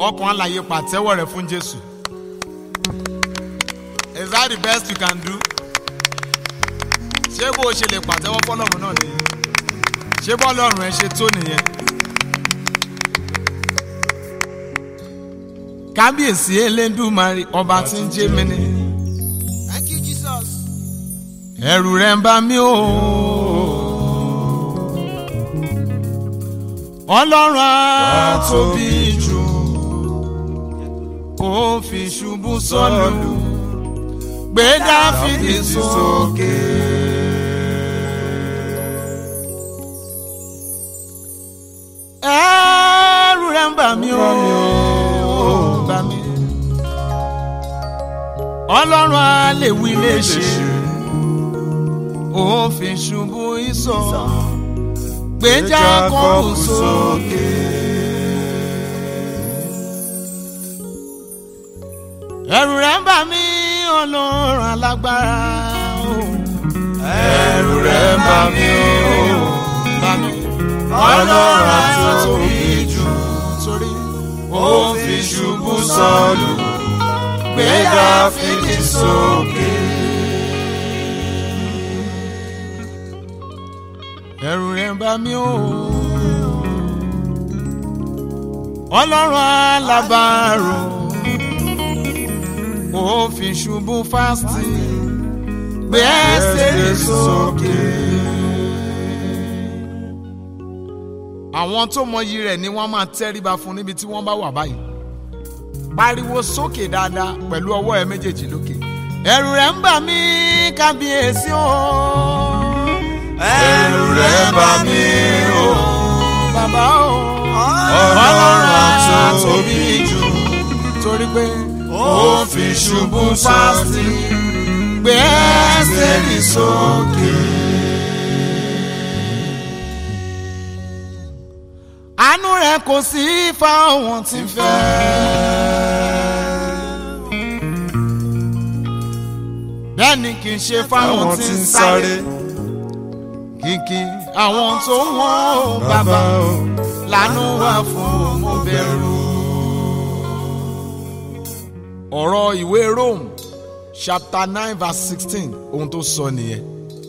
ọkàn àlàyé pàtẹ́wọ́ rẹ fún jésù is that the best you can do ṣé bó o ṣe lè pàtẹ́wọ́ fọlọ́run náà nìyẹn ṣé bọ́ọ̀lọ́run ẹ ṣe tó nìyẹn. kábíyèsí elédùmarè ọba tí ń jẹ́ mi ni Thank you, Jesus. ẹ̀rù rẹ̀ ń bà mí o. ọlọ́run á tóbi jù kó fi ṣubú sọ́lù gbé dáfídì sókè. ẹ̀rù rẹ̀ ń bà mí o. bà mí. ọlọ́run á lè wí lè ṣe ó fi ṣubú ìsọ̀ gbéjà kọ́ọ̀rù sókè. ẹ̀rù rẹ̀ ń bà mí ọlọ́run alágbára o. Ẹ̀rù rẹ̀ ń bà mí o. bà mí Ọlọ́run àtòbí jù. sórí Ó fi ṣubú sọ́lù. Gbé Dáfídì sókè. ẹ̀rù rẹ̀ ń bà mí o. ọlọ́run alábàárò ó fi ṣubú fásitì gbé ẹsẹ̀ rẹ̀ sókè. àwọn tó mọyì rẹ̀ ni wọ́n máa tẹríba fún níbi tí wọ́n bá wà báyìí pariwo sókè dáadáa pẹ̀lú ọwọ́ ẹ méjèèjì lókè ẹ̀rù rẹ̀ ń bà mí kábíyèsí o. Ẹ̀rù rẹ̀ ń bà mí o. bàbá o. Ọlọ́run àtòbí jù. torí pé Ó fi ṣubú fásitì. gbé ẹsẹ̀ rẹ̀ sókè. àánú rẹ̀ kò sí fáwọn tí ń fẹ́. bẹ́ẹ̀ ni kì í ṣe fáwọn tí ń sáré kìkì àwọn tó wọ́n bàbá lánú wà fún mo bẹ̀rù. ọ̀rọ̀ ìwé Rome chapter nine verse sixteen ohun tó sọ nìyẹn.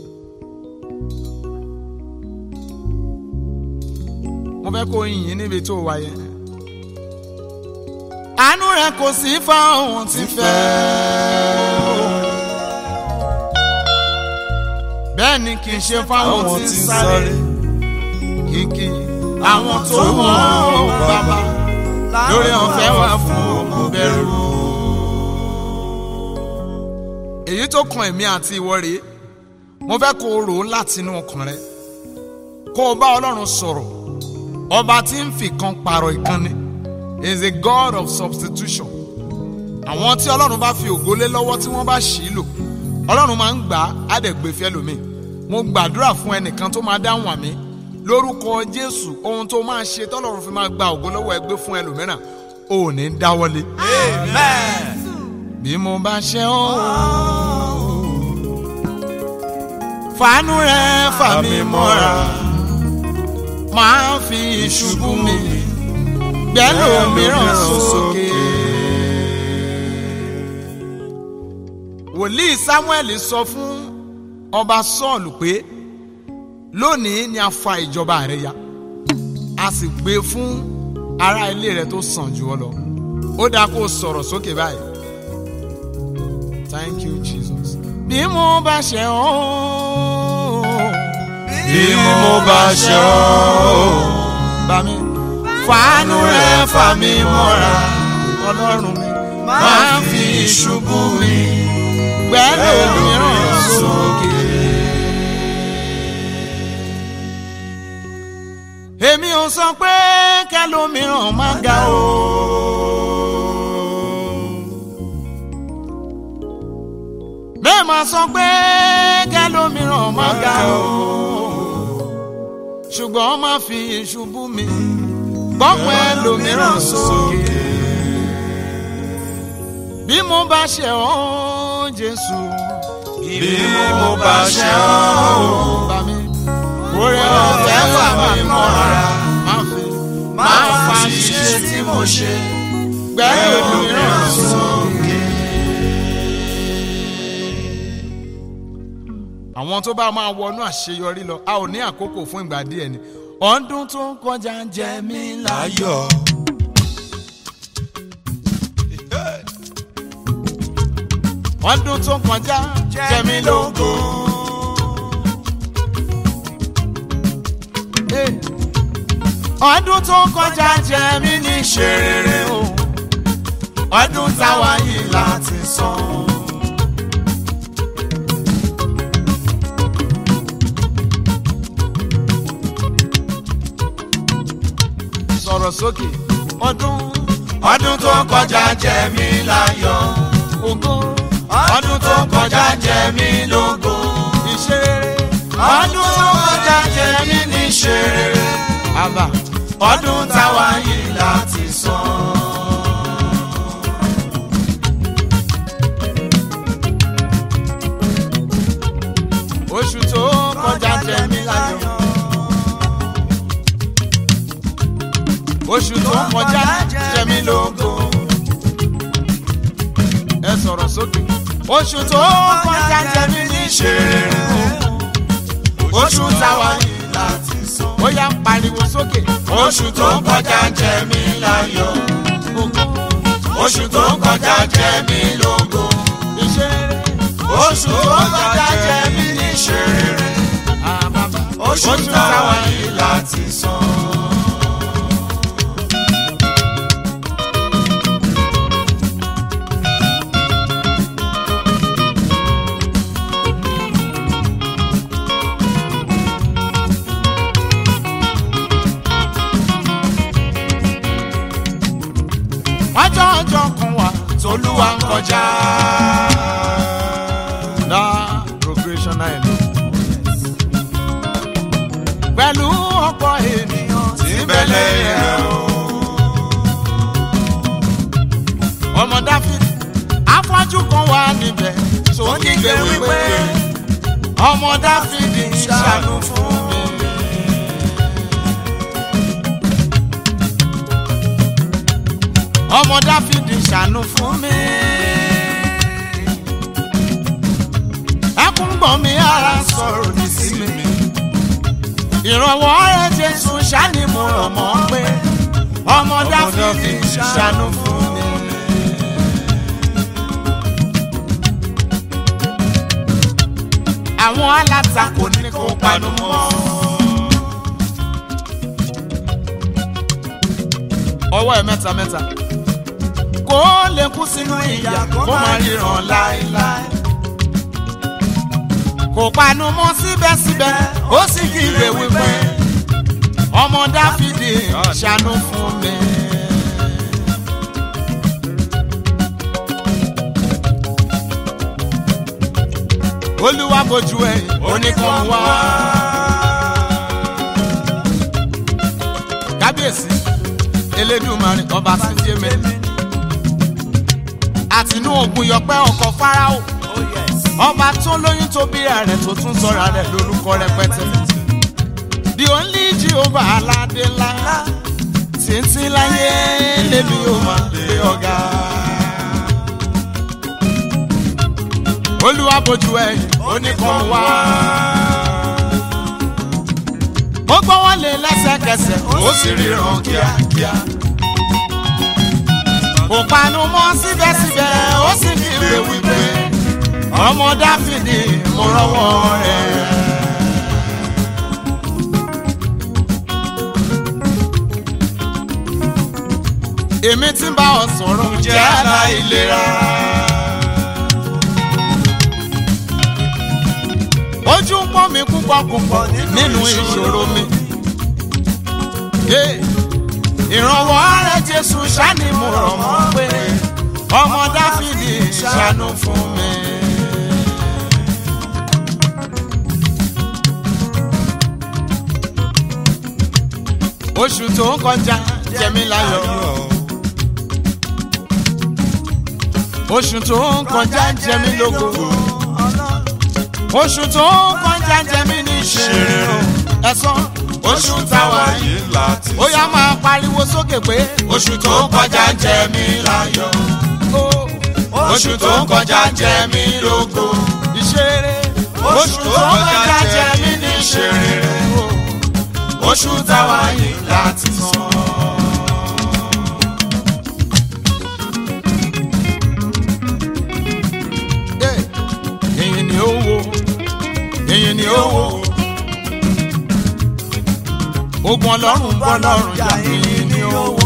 mo fẹ́ kó yìnyín níbi tó wà yẹn. àánú rẹ̀ kò sí fáwọn tí fẹ́. bẹ́ẹ̀ ni kì í ṣe fáwọn tí ń sáré kìkì àwọn tó wọ́n bàbá lórí ọ̀fẹ́ wà fún ọmọ bẹ̀rù. èyí tó kan èmi àti ìwọ rèé mo fẹ́ kó o rò ó látinú ọkàn rẹ kó o bá ọlọ́run sọ̀rọ̀ ọba tí ń fi kan pààrọ̀ ìkànnì is a god of substitution àwọn tí ọlọ́run bá fi ògo lé lọ́wọ́ tí wọ́n bá ṣì í lò ọlọ́run máa ń gbà á dẹ̀ gbé fẹ́ lómi mo gbàdúrà fún ẹnìkan tó máa dáhùn àmì lórúkọ jésù ohun tó máa ṣe tọ́lọ́run fi máa gba ògo lọ́wọ́ ẹgbẹ́ fún ẹlòmíràn ò ní dáwọ́lé. Amen. bí mo bá ṣe ọ́ fàánú rẹ fà mí mọ́ra máa fi ìṣubú mi gbẹ́lò mìíràn sókè. wòlíì samuel sọ fún ọba sọ́ọ̀lù pé lónìí ni a fa ìjọba rẹ ya a sì gbé fún ará ilé rẹ tó sàn jù ọ lọ ó dáa kó o sọ̀rọ̀ sókè báyìí thank you jesus. bí mo bá ṣe ọ́ Bí mo bá ṣe ọ́. bá mi fàánú rẹ fà mí mọ́ra ọlọ́run mi máa fi ìṣubú mi gbẹ́lò mìíràn sókè. èmi ò sọ pé kẹlòmíràn má ga o. bẹ́ẹ̀ máa sọ pé kẹlòmíràn má ga o. ṣùgbọ́n má fi ìṣubú mi gbọ́pọ̀ ẹlòmíràn sókè. bí mo bá ṣe ọ́ jésù. Bí mo bá ṣe ọ́. bá mi. oore ọ̀fẹ́ wà mí mọ́ra. má fi Má fa ṣíṣe tí mo ṣe. gbẹ́lú mìíràn sókè. àwọn tó bá máa wọnú àṣeyọrí lọ a ò ní àkókò fún ìgbà díẹ̀ ni ọdún tó ń kọjá ń jẹ mí láyọ̀. Ayọ̀. ọdún tó ń kọjá jẹ mí lógo. Hey. ọdún tó ń kọjá jẹ mí ní ṣerere o ọdún táwa yìí láti san. sọ̀rọ̀ sókè ọdún Ọdún tó kọjá jẹ mí láyọ̀. ògo Ọdún tó kọjá jẹ mí lógo. ìṣerere Ọdún tó kọjá jẹ mí ní ṣerere. àbá Ọdún táwa yìí láti san. oṣù tó kọjá jẹ mí láyọ̀. oṣù tó kọjá jẹ mí lógo. ẹ sọ̀rọ̀ sókè. oṣù tó kọjá jẹ mí ní ṣerere Oṣù táwa yìí láti san. ó yá ń pariwo sókè. Oṣù tó kọjá jẹ mí láyọ̀. ògo Oṣù tó kọjá jẹ mí lógo. ìṣerere Oṣù tó kọjá jẹ mí ní ṣerere. àbàbà Oṣù táwa yìí láti san. ọjọ́ ọjọ́ kan wà Tolúwa ń kọjá. dá progression náà lò. pẹ̀lú ọ̀pọ̀ ènìyàn tí Ìbẹ̀lẹ̀ rẹ̀ o. ọmọ dáfídì afọ́jú kan wà níbẹ̀ tó kígbe wípé ọmọ dáfídì ṣàánú fún mi. ọmọ dáfídì ṣàánú fún mi. ẹkún gbọ̀n mi ara sọ̀rọ̀ ní sí mi. ìrànwọ́ rẹ̀ jésù ṣáni mo rọ̀ mọ́ pé ọmọ dáfídì ṣàánú fún mi. àwọn alátakò ní kó panu mọ́. ọwọ́ ẹ̀ mẹ́ta mẹ́ta kó lè kú sínú ìyà kó má ríran láéláé. kò panu mọ́ síbẹ̀síbẹ̀ ó sì kígbe wípé ọmọ dáfídì ṣàánú fún mi. olúwa bójú ẹ oníkan wá. kábíyèsí elédùnmarè ọba tí ń jẹ mẹ́rin àtinú ògùn yọpẹ́ ọkọ̀ fáráò ọba tó lóyún tó bí ààrẹ tó tún sọ̀rọ̀ rẹ̀ lórúkọ rẹpẹtẹ the only jehovah aládé ńlá títí láyé lèmi ò máa gbé ọ̀gá. olúwa bójú ẹ oníkan wá. ó gbọ́ wọn lé lẹ́sẹ̀kẹsẹ̀ ó sì ríran kíákíá. kò panu mọ́ síbẹ̀síbẹ̀ ó sì fi ìwé wípé ọmọ dáfídì mo rọ́wọ́ rẹ̀. èmi tí ń bá ọ sọ̀rọ̀ jẹ́ aláìlera. ojú ń pọ́n mi púpọ̀ púpọ̀ nínú ìṣòro mi. Yeah. ìrànwọ́ rẹ̀ jésù ṣáni mo rọ̀ mọ́ pé ọmọ dáfídì ṣàánú fún mi. oṣù tó ń kọjá jẹmí láyọ̀ oṣù tó ń kọjá jẹmí lógo oṣù tó ń kọjá jẹmí ní ṣeré ẹ̀sán oṣù táwa yìí láti ó yá máa pariwo sókè. sókè pé oṣù tó kọjá jẹ mí láyọ̀ ó oṣù tó kọjá jẹ mí lógo ìṣeré oṣù tó kọjá jẹ mí ní ìṣeré oṣù táwa yìí láti san. èyí ni ó wo èyí ni ó wo ogun ọlọ́run bọ́ lọ́rùn jà èyí ni ó wo.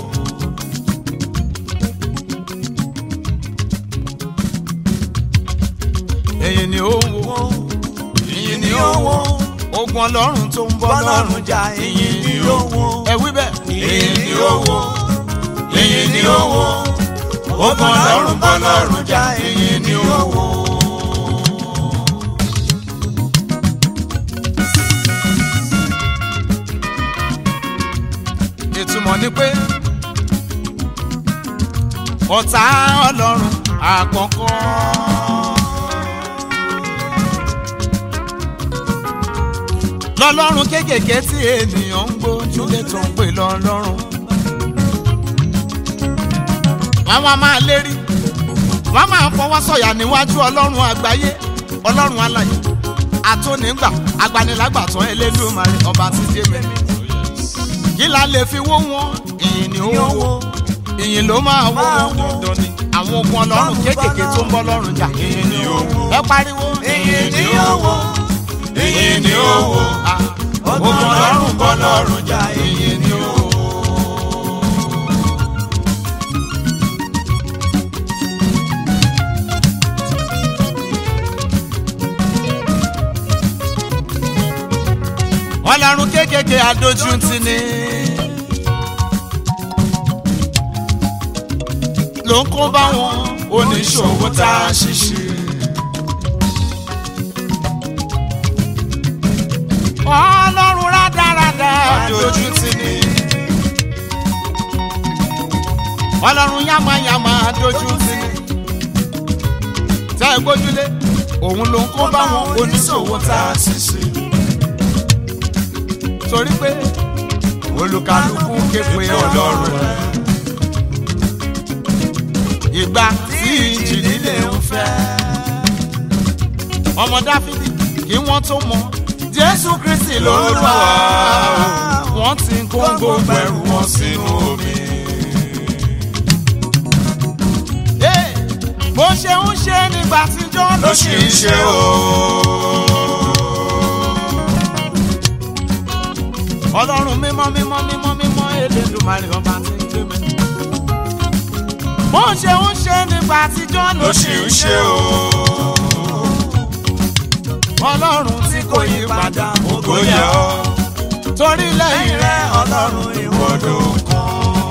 èyí ni ó wo èyí ni ó wo ogun ọlọ́run tó ń bọ́ lọ́rùn jà èyí ni ó wo. ẹ wí bẹ́ẹ̀. èyí ni ó wo èyí ni ó wo ogun ọlọ́run bọ́ lọ́rùn jà èyí ni ó wo. ìtumọ̀ ni pé ọ̀tá ọlọ́run àkọ́kọ́. lọ́lọ́run kéékèèké tí ènìyàn ń gbójúlé tó ń pè lọ́lọ́run. wọ́n wá máa lérí wọ́n máa fọwọ́ sọ̀yà níwájú ọlọ́run àgbáyé ọlọ́run alàyè àtúnìgbà agbanilágbàtàn Elédùmarè ọba tí dé mi kí la lè fi wó wọn ìyìn ni ó wó ìyìn ló máa wó wọn dandan ni àwọn ogun ọlọ́run kéékèèké tó ń bọ́ lọ́rùn jà ìyìn ni ó wó ẹ pariwo ìyìn ni ó wó ìyìn ni ó wó ogun ọlọ́run bọ́ lọ́rùn jà ìyìn ni ó wó. ọlọ́run kéékèèké adójútì ni. ló ń kó bá wọn oníṣòwò tá a ṣiṣẹ́. ọlọ́run rádaràdà adójútì ni. ọlọ́run yàmàyàmà adójútì ni. tẹ́ ẹ gbójúlé òun ló ń kó bá wọn oníṣòwò tá a ṣiṣẹ́ torí pé olùkàlùkù képe ọlọ́run rẹ̀. ìgbà tí ìjì líle ń fẹ́. ọmọ dáfídì kí wọ́n tó mọ jésù kristi lórúkọ wọ́n ti ń kóńgò pẹ̀rù wọn sínú omi. bó ṣe ń ṣe nígbà tíjọ́ ló ṣì ń ṣe o. ọlọ́run mímọ́ mímọ́ mímọ́ mímọ́ Elédùmarè ọba tí ń gbé mi. bó ṣe ń ṣe nígbà àtijọ́ ló ṣì ń ṣe o. ọlọ́run tí kò yí padà kò yẹ ọ́ torí lẹ́yìn rẹ̀ ọlọ́run ìwọ́dọ̀ kan.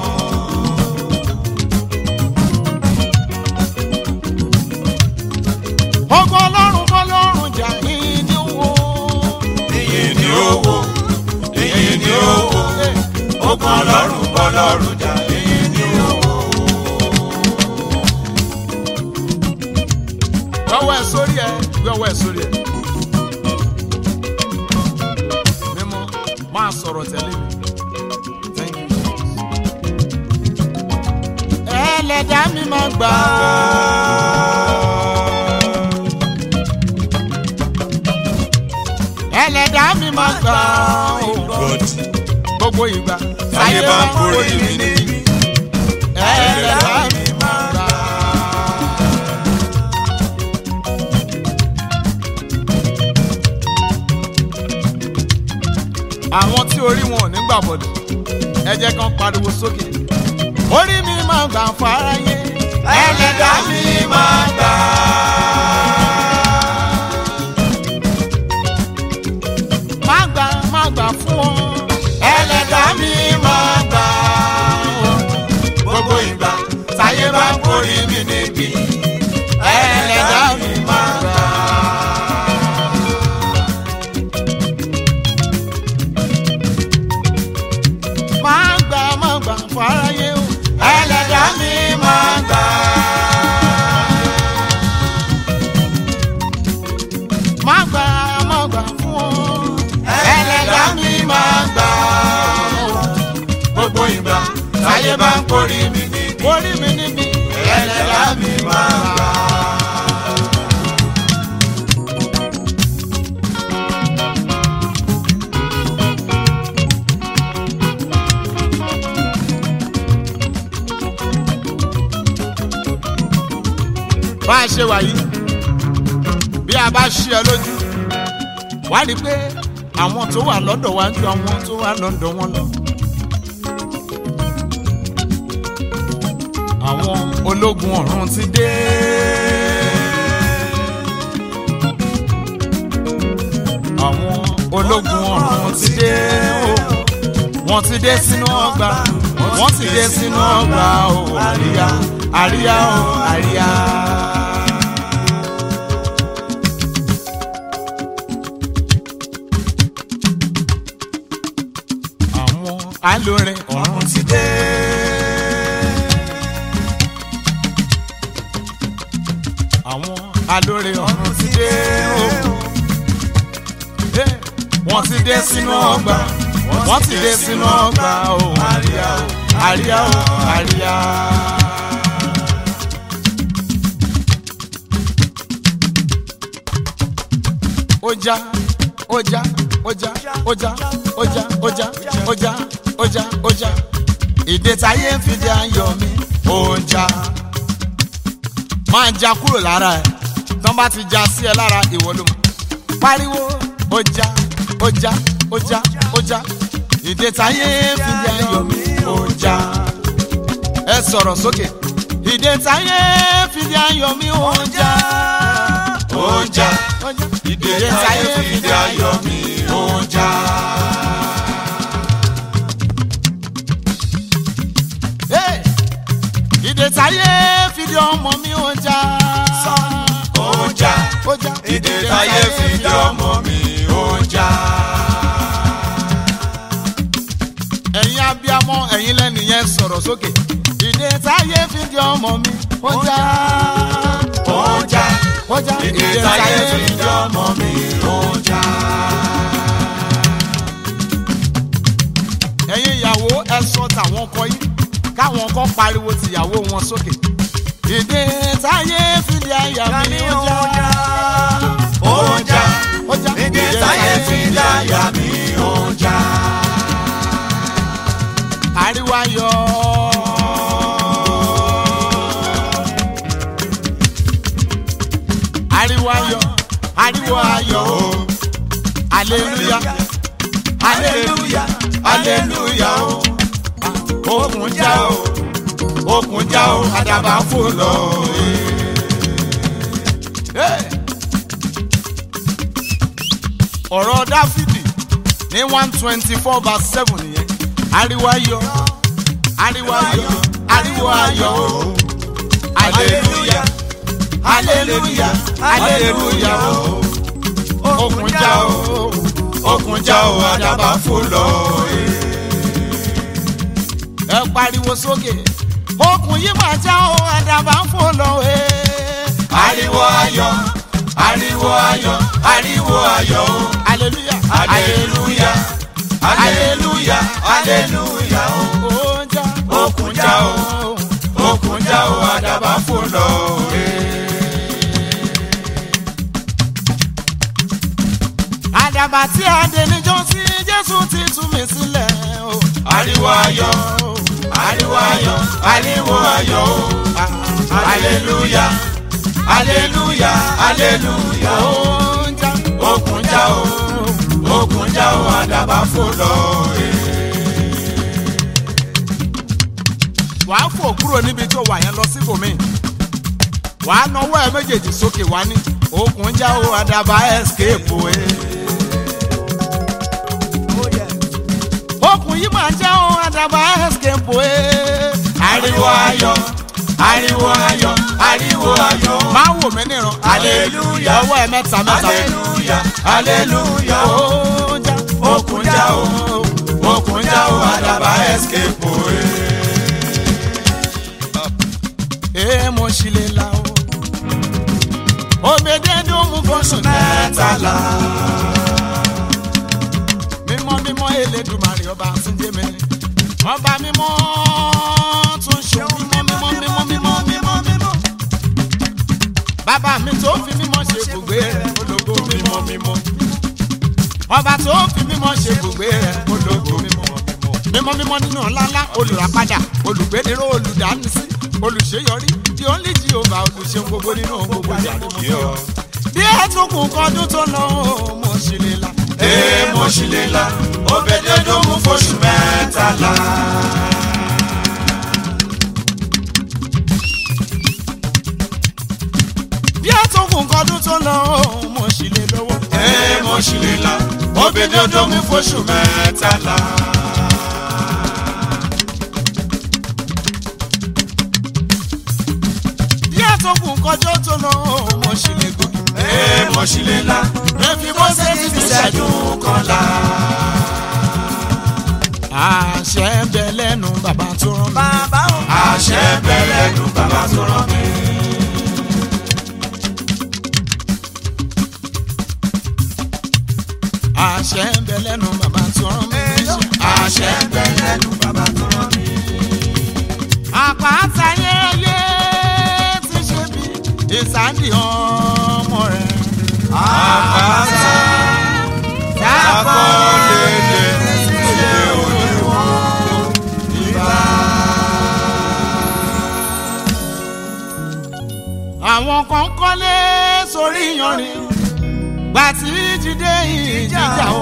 ogun ọlọ́run bọ́ lọ́rùn jà yín ní owó. èyí ni ó wò èyí ni ó wò ogun ọlọ́run bọ́ lọ́rùn jà èyí ni ó wò. gbọ́wọ́ ẹ̀ sórí ẹ̀ gbọ́wọ́ ẹ̀ sórí ẹ̀. mímọ́ máa sọ̀rọ̀ tẹ̀lé mi. Thank you, Jesus. ẹlẹ́dàá mi máa gbà ẹlẹ́dàá mi máa gbà God gbogbo ìgbà táyé bá ń kórè mi níbi ẹlẹ́dàá mi máa gbà. àwọn tí orí wọn ò ní gbà bọ̀dọ̀ ẹ jẹ́ kán pariwo sókè orí mi máa gbà fáráyé ẹlẹ́dàá mi máa gbà. má gbà má gbà fún ọ ẹlẹ́dàá mi máa gbà. gbogbo ìgbà táyé bá ń kórè mi níbi ẹlẹ́dàá mi máa gbà. má gbà má gbà fáráyé o ẹlẹ́dàá mi máa gbà. gbogbo ìgbà táyé bá ń kórì mi níbi orí mi níbi ẹlẹ́dàá mi máa gbà. bá a ṣe wà yìí bí a bá ṣí ẹ lójú wá rí i pé àwọn tó wà lọ́dọ̀ wa ń ju àwọn tó wà lọ́dọ̀ wọn lọ. àwọn ológun ọ̀run ti dé. àwọn ológun ọ̀run ti dé o wọ́n ti dé sínú ọgbà wọ́n ti dé sínú ọgbà o àríyá àríyá o àríyá. àwọn alórin ọ̀run ti dé. àwọn alórin ọ̀run ti dé o. Eh, wọ́n ti dé sínú ọgbà wọ́n ti dé sínú ọgbà o àríyá o àríyá o àríyá. Ọjà ọjà ọjà ọjà ọjà ọjà ọjà ọjà ọjà ìdè táyé ń fi dé ayọ̀ mi ọjà máa ń ja kúrò lára ẹ tán bá ti ja sí ẹ lára ìwọ ló mọ̀ pariwo ọjà ọjà ọjà ọjà ìdè táyé ń fi dé ayọ̀ mi ọjà ẹ sọ̀rọ̀ sókè ìdè táyé ń fi dé ayọ̀ mi ọjà ọjà ọjà ìdè táyé fi dé ayọ̀ mi ọjà. Hey! ìdè táyé fi dé ọmọ mi ọjà ọjà ọjà ìdè táyé fi dé ọmọ mi ọjà. ẹ̀yin abiyamọ ẹ̀yin lẹ́nu yẹn sọ̀rọ̀ sókè ìdè táyé fi dé ọmọ mi ọjà ọjà ọjà ìdè táyé fi dé ọmọ mi ọjà. ẹ̀yin ìyàwó ẹ sọ tàwọn ọkọ yín káwọn ọkọ pariwo tìyàwó wọn sókè ìdè táyé fi dé àyà mi ọjà ọjà ọjà ìdè táyé fi dé àyà mi ọjà. ariwo ayọ̀. ariwo ayọ̀ ariwo ayọ̀ o aleluya aleluya aleluya o okùn já o okùn já o àdàbà fò lọ. Hey! ọ̀rọ̀ dáfídì ní one twenty four verse seven nìyẹn ariwo ayọ̀ ariwo ayọ̀ ariwo ayọ̀ o aleluya aleluya aleluya o okùn já o okùn já o àdàbà fò lọ. ẹ pariwo sókè okùn yìí máa já o àdàbà fò lọ. ariwo ayọ̀ ariwo ayọ̀ ariwo ayọ̀ o. aleluya aleluya aleluya aleluya o. ó já okùn já o okùn já o àdàbà fò lọ. àdàbà tí a dé níjọ́ sí jésù ti tú mi sílẹ̀ o. ariwo ayọ̀ ariwo ayọ̀ ariwo ayọ̀ o. aleluya aleluya aleluya o. ó ń já okùn já o okùn já o àdàbà fò lọ. wàá fò kúrò níbi tó wà yẹn lọ síbòmíì wàá nawọ́ ẹ méjèèjì sókè wá ní okùn já o àdàbà escape o. eh. okùn yìí máa já o àdàbà escape o. eh. ariwo ayọ̀ ariwo ayọ̀ ariwo ayọ̀ o. máa wò mí níran. Hallelujah. ọwọ́ ẹ mẹ́ta mẹ́ta. aleluya aleluya o. ó ń já okùn já o okùn já o àdàbà escape o. ee mo ṣì lè la o. òbèdédé ó mú fọ́sùn mẹ́tàlá. mímọ́ mímọ́ elédùmarè ọba túnjẹ́ mi ọba mímọ́ tó ń ṣe mímọ́ mímọ́ mímọ́ mímọ́ mímọ́ mímọ́. bàbá mi tó fi mímọ́ ṣe gbogbo rẹ̀ ológo mímọ́ mímọ́. ọba tó fi mímọ́ ṣe gbogbo rẹ̀ ológo mímọ́ mímọ́ mímọ́ nínú ńláńlá olùràpadà olùgbéniró olùdánisí olùṣeyọrí tí ó ń lè jí ọba olùṣeun gbogbo nínú gbogbo ìyàrá Yọ. bí ẹ tún kún kọdún tó lọ mo sì lè la. Ee mo ṣì lè la, Obededo mú fóṣù mẹ́tàlá. bí ẹ tún kún kọdún tó lọ mo sì lè lọ́wọ́. Ee mo ṣì lè la, Obededo mú fóṣù mẹ́tàlá. bí ẹ tún kún kọjọ́ tó lọ mo sì lè gòkè. Ee mo ṣì lè la, Rẹ́fí bó ṣe ti fi ṣẹ́jú kọ́lá. àṣẹ ń bẹ lẹ́nu bàbá tó rán mi. bàbá o. Àṣẹ bẹ̀rẹ̀ nu bàbá tó rán mi. àṣẹ ń bẹ lẹ́nu bàbá tó rán mi. Àṣẹ bẹ̀rẹ̀ nu bàbá tó rán mi. àpáta yẹ́yẹ́ ti ṣe bí ìsáǹdì ọmọ rẹ̀. Àpáta akọ́lélẹ̀ ṣe olúwa ìbá. àwọn kan kọ́lé sórí yanrìn gbà tí jíde ìjìjà o